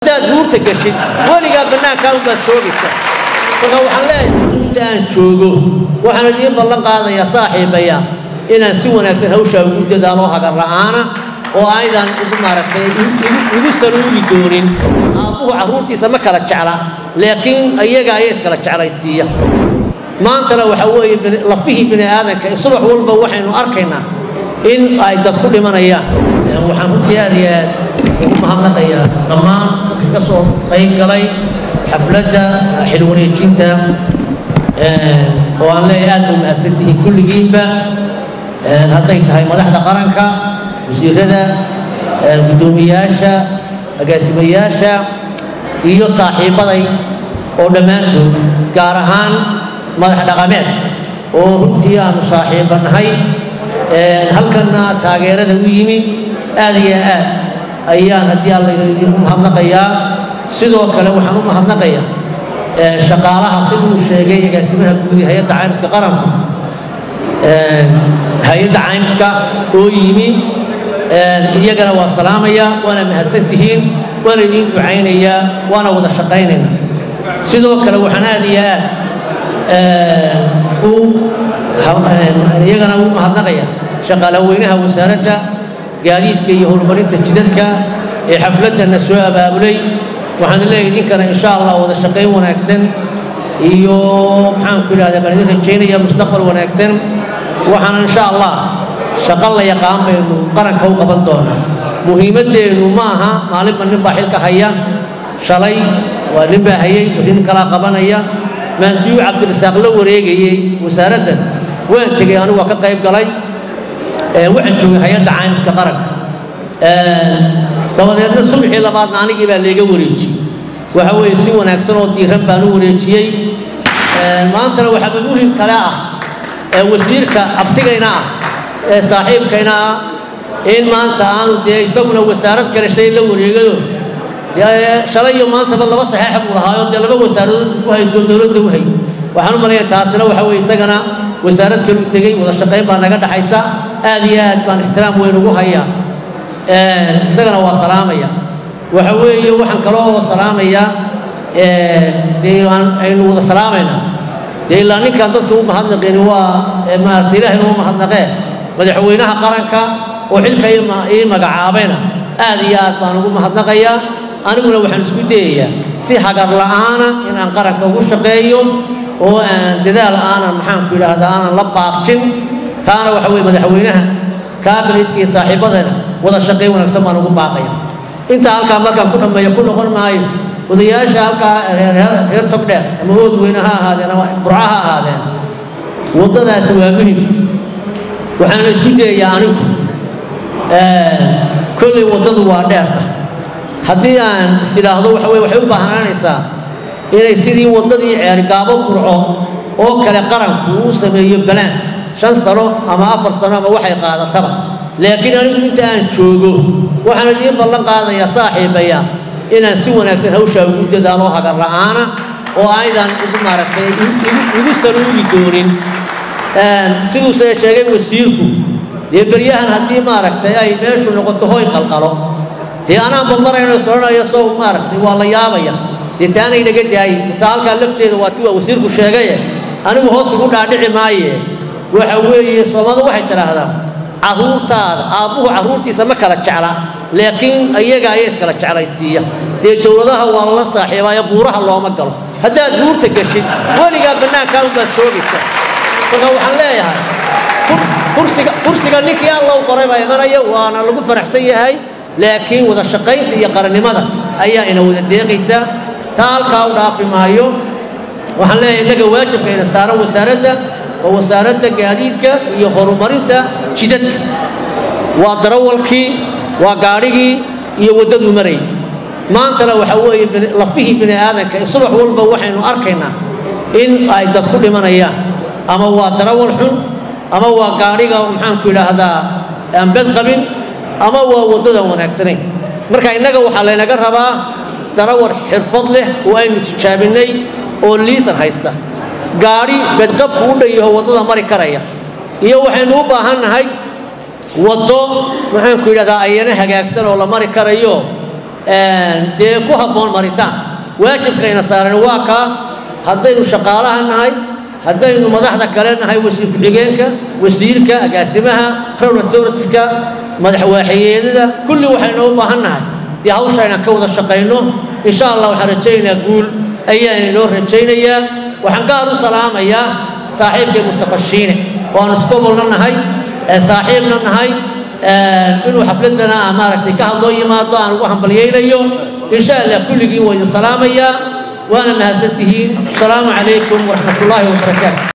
hadaad guurta gashid weligaa bannaankaa unbaad joogaysa marka waxaan leeyahay inta aan joogo waxaan idiin ballan qaadayaa saaxiibaya inaan si wanaagsan hawshaa ugu dadaalo hagar la'aana oo aydan ugu maaragtay igu saluugi doonin aabbuhu carruurtiisa ma kala jecla laakiin iyaga ayaa iskala jeclaysiiya maantana waxaa weeye lafihii bini aadanka subax walba waxaynu arkaynaa in ay dad ku dhimanayaan waxaan runtii aad iyo aad ugu mahadnaqayaa dhammaan dadka ka soo qayb galay xafladda xil wareejinta oo aan leeyahay aad bay mahadsantihiin kulligiinba hadday tahay madaxda qaranka wasiirada guddoomiyaasha agaasimayaasha iyo saaxiibbaday oo dhammaantood gaar ahaan madax dhaqameedka oo runtii aanu saaxiibba nahay halkanna taageerada u yimi aad iyo aad ayaan haddii alla u mahadnaqayaa sidoo kale waxaan u mahadnaqayaa shaqaalaha siduu sheegay agaasimaha guud ee hay-adda caymiska qaranku hay-adda caymiska oo yimi iyagana waa salaamaya waana mahadsantihiin waana idiin ducaynayaa waana wada shaqaynaynaa sidoo kale waxaan aad iyo aad u iyagana u mahadnaqaya shaqaalaweynaha wasaaradda gaadiidka iyo horumarinta jidadka ee xafladdanna soo abaabulay waxaan leeyahay idinkana insha allah wada shaqayn wanaagsan iyo maxaanku idhahda baan idin rajaynaya mustaqbal wanaagsan waxaana insha allah shaqo la yaqaan baynu qaranka u qaban doonaa muhiimaddeennu ma aha maalinba nin baa xilka haya shalay waa nin baa hayay nin kalaa qabanaya maantiyu cabdirasaaq la wareegayey wasaaraddan waan tegey anigu waa ka qayb galay waxaan joogay hay-adda caymiska qaranka dabadeedna subaxii labaadna anigii baa leega wareejiyey waxa weeye si wanaagsan oo diiran baan u wareejiyey maantana waxaaba muhim kale ah wasiirka abtigayna ah ee saaxiibkayna ah in maanta aanu dee isaguna wasaarad kale shay la wareegayo shalay iyo maantaba laba saxeexa buu lahaayo dee laba wasaaradood ku haysto dowladda u hay waxaan u malaya taasina waxa weye isagana wasaarad kale u tegey wada shaqayn baa naga dhaxaysa aad iyo aad baan ixtiraam weyn ugu hayaa isagana waa salaamaya waxa weeye waxaan kaloo salaamayaa dee aynu wada salaamaynaa dee ilaa ninkan dadka u mahadnaqeen waa maarata ilaahayna u mahadnaqee madaxweynaha qaranka oo xilka ii magacaabayna aad iyo aad baan ugu mahadnaqayaa aniguna waxaan isku dayayaa si hagar la'aana inaan qaranka ugu shaqeeyo oo aan dadaal aanan maxaanku idhaahdaa aanan la baaqjin taana waxa weye madaxweynaha kaabinetka iyo saaxiibadana wada shaqayn wanaagsan baan ugu baaqaya intaa halkaa markaan ku dhammeeyo ku noqon maayo odayaasha halkaa reer togdheer ama ood weyne ha ahaadeen ama burca ha ahaadeen waddadaasi waa muhim waxaana isku dayayaa anigu kolley waddadu waa dheerta haddii aan is idhaahdo waxa weye waxay u baahnaanaysaa inay sidii waddadii ceergaabo burco oo kale qaranku uu sameeyo balaan shan sano ama afar sano ama waxay qaadataba laakiin anigu inta aan joogo waxaan idiin ballan qaadayaa saaxiibaya inaan si wanaagsan hawshaa ugu dadaalo hagar la'aana oo aydan ugu maaragtay igu saluugi doonin siduuse sheegay wasiirku dee beryahan haddii maaragtay ay meeshu noqoto hoy qalqalo dee anaanba marayno soranayo sow maaragtay waa la yaabaya dee taanay naga daayin taa halkaa lafteeda waa tiwa wasiirku sheegaye anigu hoos ugu dhaadhici maaye waxa weeye soomaalida waxay tidhaahdaa carruurtaada aabbuhu carruurtiisa ma kala jecla laakiin iyaga ayaa iskala jeclaysiiya dee dowladaha waa lala saaxiibaayo buuraha looma galo haddaad guurta gashid weligaa bannaankaa unbaad joogaysa marka waxaan leeyahay kursiga kursiga ninkii allow qoray baa imanaya waana lagu faraxsan yahay laakiin wada shaqaynta iyo qarannimada ayaa ina wada deeqaysa taa halkaa u dhaafi maayo waxaan leeyahay innaga waajibkayna saaran wasaaradda oo wasaaradda gaadiidka iyo horumarinta jidadka waa darawalkii waa gaadhigii iyo waddaduu marayay maantana waxaa weeye lafihii bini aadanka subax walba waxaynu arkaynaa in ay dad ku dhimanayaan ama waa darawal xun ama waa gaadhiga maxaanku idhaahdaa aan bed qabin ama waa waddadan wanaagsanayn marka innaga waxaa laynaga rabaa darawal xirfad leh oo aynu tijaabinnay oo liisan haysta gaadhi bedqabku u dhan yaho waddada mari karaya iyo waxaynu u baahan nahay waddo maxaanku yidhahdaa ayana hagaagsan oo la mari karayo dee ku habboon maritaan waajibkayna saaran waa kaa haddaynu shaqaalaha nahay haddaynu madaxda kale nahay wasiir ku-xigeenka wasiirka agaasimaha rowlatorska madaxwaaxiyeedada kulli waxaynu u baahan nahay dee hawsha inaan ka wada shaqayno insha allah waxaan rajaynayaa guul ayaan inoo rajaynayaa waxaan gaar u salaamayaa saaxiibkay mustafa shiine oo aan iskobolna nahay saaxiibna nahay inuu xafladana maaragtay ka hadloo yimaado aan ugu hambalyaynayo insha allah kulligiin waa idin salaamayaa waana mahadsantihiin asalaamu calaykum waraxmat ullaahi wabarakaatu